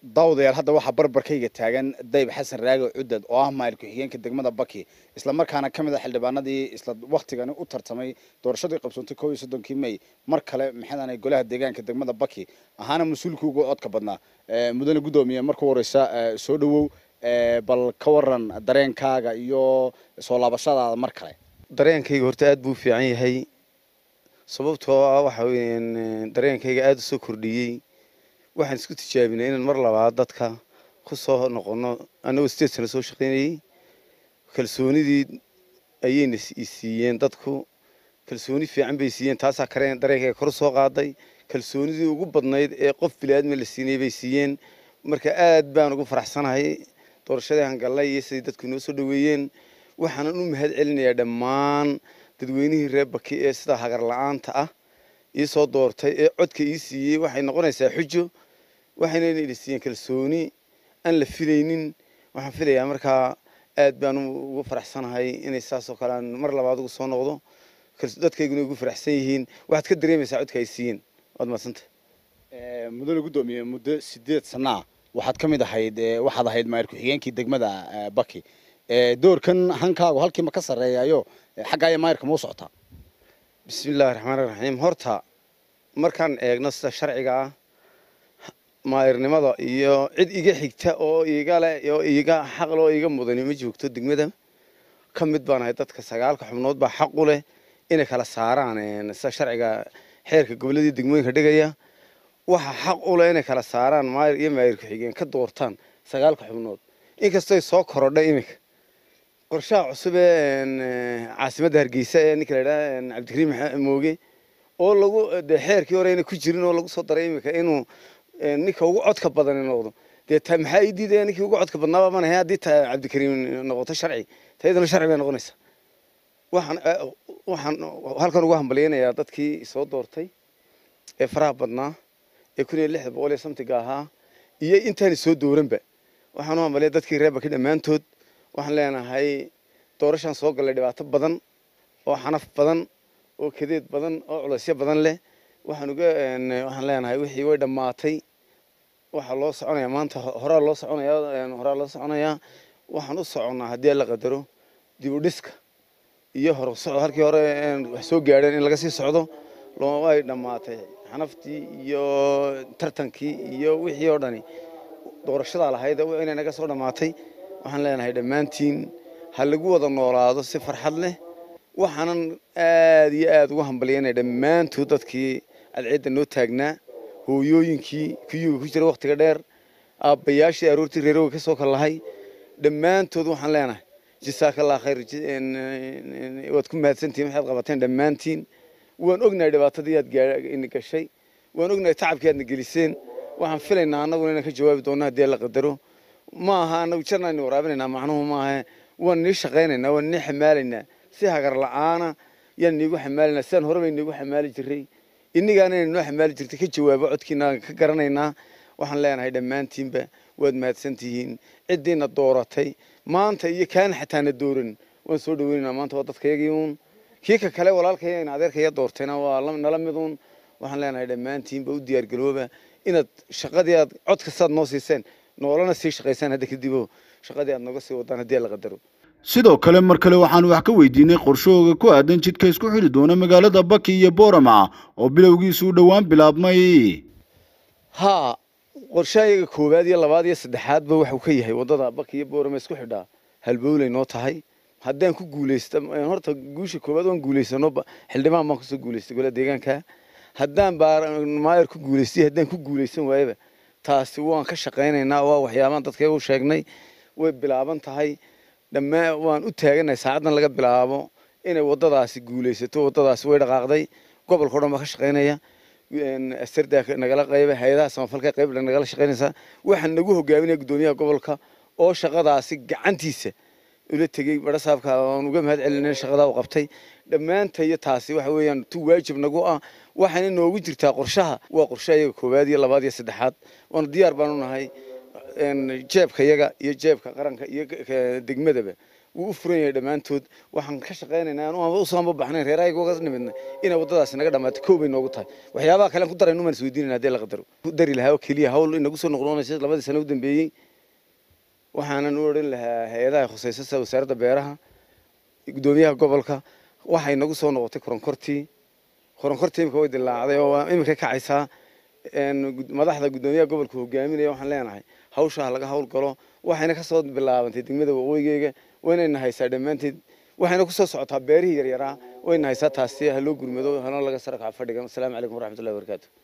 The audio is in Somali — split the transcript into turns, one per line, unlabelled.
daawadayaal hadda waxaa barbarkayga taagan dayb xasan raage cudad oo ah maayil ku-xigeenka degmada baki islamarkaana ka mid a xildhibaanadii isla waktigani u tartamay doorashadii qabsoontay kow iyo soddonkii may mar kale maxadan golaha deegaanka degmada baki ahaana mas-uulkii ugu codka badnaa mudane guddoomiye markuu horeysa soo dhawow bal ka waran dareenkaaga iyo soo laabashadaada mar kale
dareenkayga horta aad buu u fiican yahay sababtoo ah waxa weeyaan dareenkayga aada u soo kordhiyey waxaan isku tijaabinay inaan mar labaad dadka ku soo noqono annagoo sideed sano soo shaqaynayey kalsoonidii ayayna siiyeen dadku kalsooni fiican bay siiyeen taasaa kareen dareenkayga kor soo qaaday kalsoonidii ugu badnayd ee qof bili-aadmi la siinayay bay siiyeen marka aad baan ugu faraxsanahay doorashadii hangallay iyo siday dadku inoo soo dhaweeyeen waxaanan u mahad celinayaa dhammaan dadweynihii reer baki ee sidaa hagar la-aanta ah ii soo doortay ee codka ii siiyey waxay noqonaysaa xujo waxayna ina siiyeen kalsooni aan la filaynin waxaan filayaa markaa aad baan ugu faraxsanahay inay saasoo kale aan mar labaad ugu soo noqdo dadkayguna ugu faraxsan yihiin waxaad ka dareemaysaa codka ay siiyeen waad madsanta
mudane guddoomiye muddo sideed sanaa waxaad ka mid ahayd waxaad ahayd maayir ku-xigeenkii degmada baki doorkan hankaagu halkiima ka sarreeyayo xaggaaya maayirka mau socotaa
bismillahi raxmaani raxiim horta markaan eegno sida sharciga ah maayirnimada iyo cid iga xigta oo iga leh oo iga xaqle oo iga mudani ma joogto degmada ka mid baan ahay dadka sagaalka xubnood baa xaq u leh inay kala saaraan sida sharciga xeerka goboladii degmooyinka dhigaya waxa xaq u leh inay kala saaraan maayir iyo maayir ku-xigeen ka doortaan sagaalka xubnood inkastoy soo korodhay iminka qorshaha cusub ee caasimadda hargeysa ee ninka la yidhaha cabdikariim mooge oo lagu dee xeerkii hore ayna ku jirin oo lagu soo daray iminka inuu ninka ugu codka badani noqdo dee ta maxaa ii diidaya ninkii ugu codka badnaaba man ahay haddii ta cabdikariim noqoto sharci tayadana sharci bay noqonaysaa waxaan waxaan halkan ugu hambalyaynayaa dadkii soo doortay ee faraha badnaa ee kun iyo lixda boqol iyo samtiga ahaa iyo intaani soo dooranba waxaan u hambalya dadkii reer baki dhammaantood waxaan leenahay doorashaan soo gallay dhibaato badan oo xanaf badan oo kadeed badan oo culaysyo badan leh waxaan uga waxaan leenahay wixii way dhammaatay waxaa loo soconayaa maanta horaa loo soconayaa horaa loo soconayaa waxaan u soconnaa haddii la qadaro dib u dhiska iyo hor socod halkii hore wax soo gaadheen in laga sii socdo way dhammaatay xanaftii iyo tartankii iyo wixii oo dhani doorashadaa lahayd inay naga soo dhammaatay waxaan leenahay dhammaantiin ha lagu wada noolaado si farxad leh waxaanan aad iyo aad ugu hambalyaynaya dhammaantood dadkii cadceedda noo taagnaa hooyooyinkii kuyuga ku jira wakhtiga dheer aabbayaashii aroortii reeroga ka soo kallahay dhammaantood waxaan leenahay jasaakallah khayr waad ku mahadsantihin waxaad qabateen dhammaantiin waan ognahay dhibaatadii aad gashay waan ognahay tacabkii aadna geliseen waxaan filaynaa annaguna inaan ka jawaabi doonno haddii la qadaro ma aha annagu jarna aynu waraabinaynaa macnuhu maaha waan nii shaqaynaynaa waan nii xamaalaynaa si hagar la-aana yaan niigu xamaalaynaa sidaan horeba niigu xamaali jiray innigaana inay noo xamaali jirtay ka jawaabo codkiina ka garanaynaa waxaan leenahay dhammaantiinba waad mahadsantihiin ciddiina dooratay maanta iyo kaana xataana dooran waan soo dhaweynaynaa maanta waa dadkayagii uun kii ka kale walaalkaya in adeerkaya doortayna waa nala mid uun waxaan leenahay dhammaantiinba u diyaargarooba inaad shaqadii aad cod kastaad noo siiseen noolana sii shaqaysaan hadda kadibo shaqadii aad nooga sii wadaan haddii la qadaro
sidoo kale mar kale waxaan wax ka weydiinay qorshahooga ku aadan jidka isku xidhi doona magaalada baki iyo boorama oo bilowgiisu u dhowaan bilaabmay
haa qorshahayaga koowaad iyo labaad iyo saddexaadba waxuu ka yahay waddada baki iyo boorama isku xidhaa halbowlay noo tahay haddaan ku guulaysta horta guusha koowaad waan guulaysano xildhibaan baan kusoo guulaystay golaha deegaanka haddaan maayar ku guulaystay haddaan ku guulaysan waayaba taasi waan ka shaqaynaynaa waa waxyaabaan dadkayga u sheegnay way bilaaban tahay dhammaa waan u taaganahay saacaddan laga bilaabo inay waddadaasi guulaysato waddadaasi way dhaqaaqday gobolka o dhan baa ka shaqaynaya asardaa nagala qayba hay-adaha samafalka qayb nagala shaqaynaysaa waxaan nagu hogaaminaya guddoomiyaha gobolka oo shaqadaasi gacantiisa ula tegey barasaabka aan uga mahad celinay shaqadaa u qabtay dhammaantayo taasi waxa weeyaan tu waajib nagu ah waxayna noogu jirtaa qorshaha waa qorshaha iyaga koowaad iyo labaad iyo saddexaad waana diyaar baan u nahay jeebka yaga iyo jeebka qaranka iyo degmadaba wuu u furan yahay dhammaantood waxaan ka shaqaynaynaa anu aan usoo anba baxnayn reerahayga uga nimidna inay waddadaasi naga dhammaato kow bay noogu tahay waxyaabaha kale aan ku daraynu maan isweydiinayna haddii la qadaro ku dari lahaa oo keliya hawl inagu soo noqnoonaysa labadii sano u dambeeyey waxaanan u odhan lahaa hay-adaha khusaysa sida wasaaradda beeraha guddoomiyaha gobolka waxay nagu soo noqotay koronkortii koronkortii imika way dilaacday oo waa imika kacaysaa madaxda guddoomiyaha gobolka hogaaminaya waxaan leenahay hawshaa laga hawl galo waxayna kasoo bilaabantay degmada waqooyigeyga waynayna haysaa dhammaanteed waxayna kusoo socotaa beerihii yaryaraa wayna haysaa taasi ha loo gurmado hana laga sarakaca fadhigan asalaamu calaykum waraxmatullahi wabarakaatu